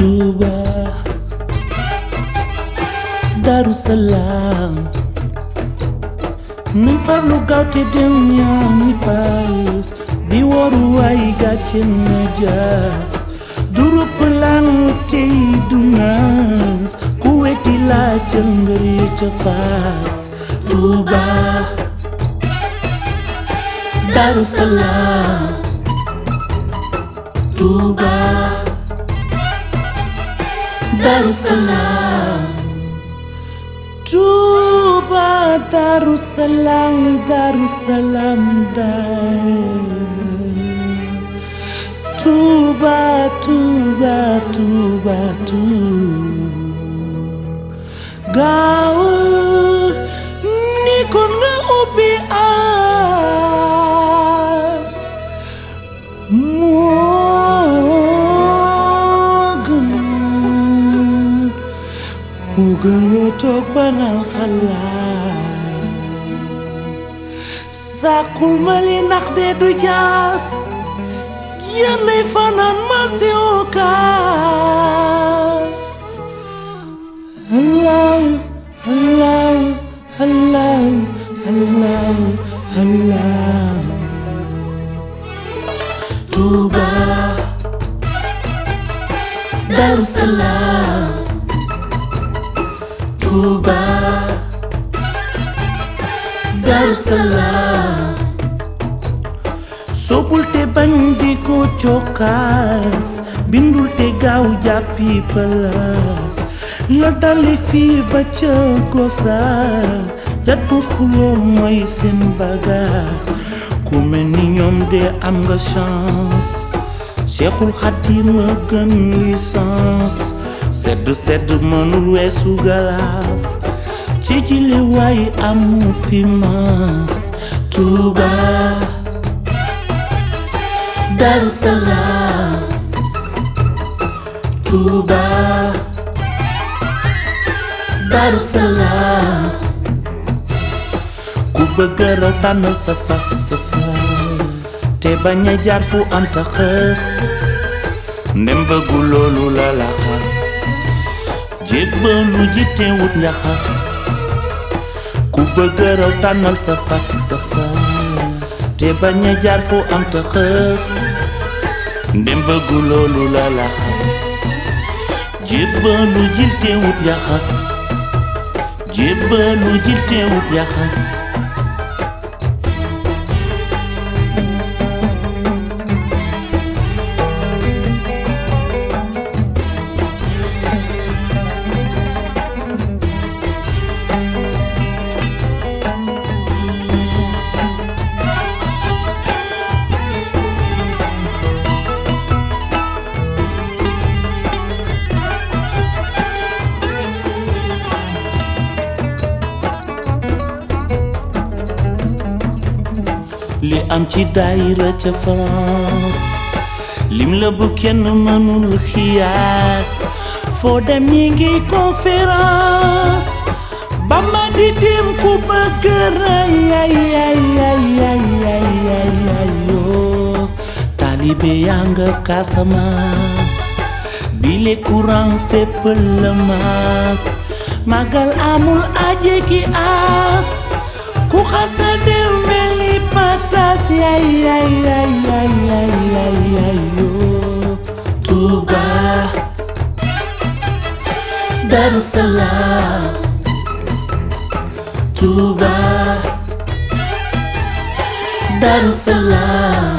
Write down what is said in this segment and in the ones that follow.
Touba Darou Salaam nañ farlu gaaw te dem ñaani paas di waru waay gàcce na jaas du rupp lan tey du naas ku weti laa jël ngër yi ca faas Touba Darou Salaam Touba Darou Salaam Touba Darou Salaam Darou Salaam Touba Touba Touba Touba gaawal ni kon nga ubbi aas moo gën moo gën nga toog banal xalaat sàkkul ma li ndax de du jaas yennay fanaan ma si kaas Allah Allah Allah Allah Allah Touba Darou Salaam Touba Darou Salaam soppul te bañ di ko cokkaas bindul te gaaw jàppi palaas la dali fii ba ca gosaas jat pour xuloo mooy seen bagaas ku mel ni ñoom de am nga chance Cheikhul Khadim a gën licence sedd sedd mënul weesu galaas ci jile waay amu fi maas Touba Darou Salaam Touba Darou Salaam ku bëgg raw tànnal sa fas sa fas te bañ a jaar fu am ta xës ndem bëggu loolu la la xas jébbalu ji te wut njaxas ku bëgg raw tànnal sa fas sa fas te bañ a jaar fu am ta xës ndem bëggu loolu la la xas jébbalu ji te wut njaxas jébbalu ji te wut njaxas li am ci daayira ca France lim la bu kenn mënul xiyaas foo dem ñi ngi conférence Bamba di dem ku bëgg rëy ay ay ay ay ay ay ay yoo taalibe yaa nga Casamance bile courant fépp la maas magal amul aje ki aas ku xasa dem mel ni patas yay yay yay yay yay yay yay yoo Touba Darou Salaam Touba Darou Salaam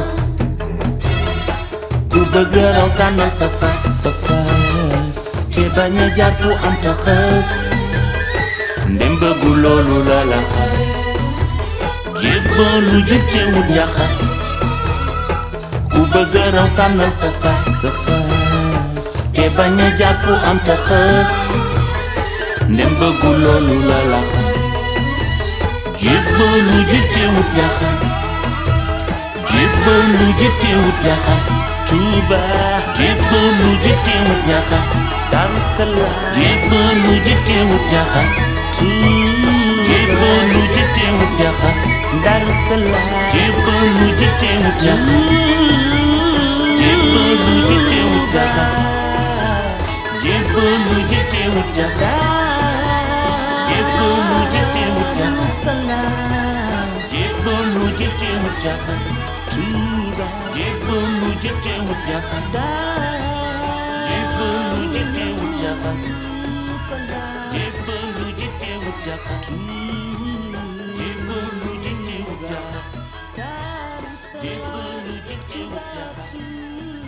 ku bëgg raw tànnal sa fas sa fas te bañ a jaar fu am ta xës ndem bëggu loolu la la xas jébbalu jëtte wut njaxas ku bëgg raw tànnal sa fas sa fas te bañ a jaar fu am ta xës ndem bëggu loolu la la xas jébbalu jëtte wut njaxas jébbalu jëtte wut njaxas Touba jébbalu jëtte wut njaxas Darou Salaam jébbalu jëtte wut njaxas jébbalu jëtte wut njaxas Darou Salaam jébbalu jëtte wut njaxas jébbalu jëtte wut njaxas jébbalu jëtewut jaxas jébbalu jëtewut jaxas jébbalu jëtewut jaxas Tuuba jébbalu jëtewut jaxas jébbalu jëtewut jaxas jébbalu jëtewut jaxas jébbalu jëtewut jaxas jébbalu jëtewut jaxas